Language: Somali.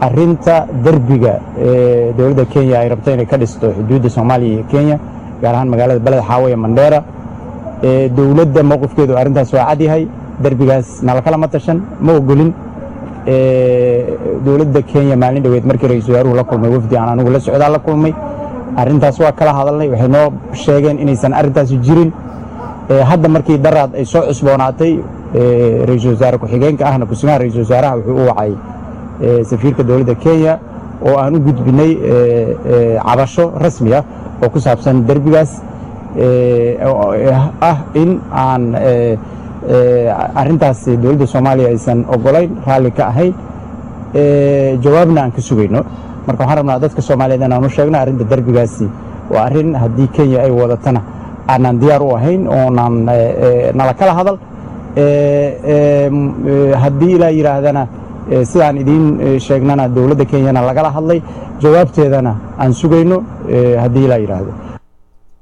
arinta derbiga ee dowladda kenya ay rabto inay ka dhisto xuduudda soomaaliya iyo kenya gaar ahaan magaalada beled xaawaye mandheera dowladda mowqifkeedu arrintaas waa cadyahay derbigaas nalakalama tashan ma ogolin dowladda kenya maalin dhoweed markii ra-iisul wasaaruhu la kulmay wafdi aan anigu la socdaa la kulmay arrintaas waa kala hadalnay waxay noo sheegeen inaysan arrintaasi jirin hadda markii daraad ay soo cusboonaatay ra-iisul wasaare ku-xigeenka ahna kusigaha ra-iisul wasaaraha wuxuu u wacay safiirka dowladda kenya oo aan u gudbinay cabasho rasmi ah oo ku saabsan derbigaas ah in aan arrintaas dowladda soomaaliya aysan ogolayn raalli ka ahayn jawaabna aan ka sugayno marka waxaan rabnaa dadka soomaaliyeed inaan u sheegno arrinta derbigaasi waa arrin haddii kenya ay wadatana aanaan diyaar u ahayn oonaan nala kala hadal haddii ilaa yidhaahdana sidaan idiin sheegnana dowladda kenyana lagala hadlay jawaabteedana aan sugayno haddii ilaa yidhaahdo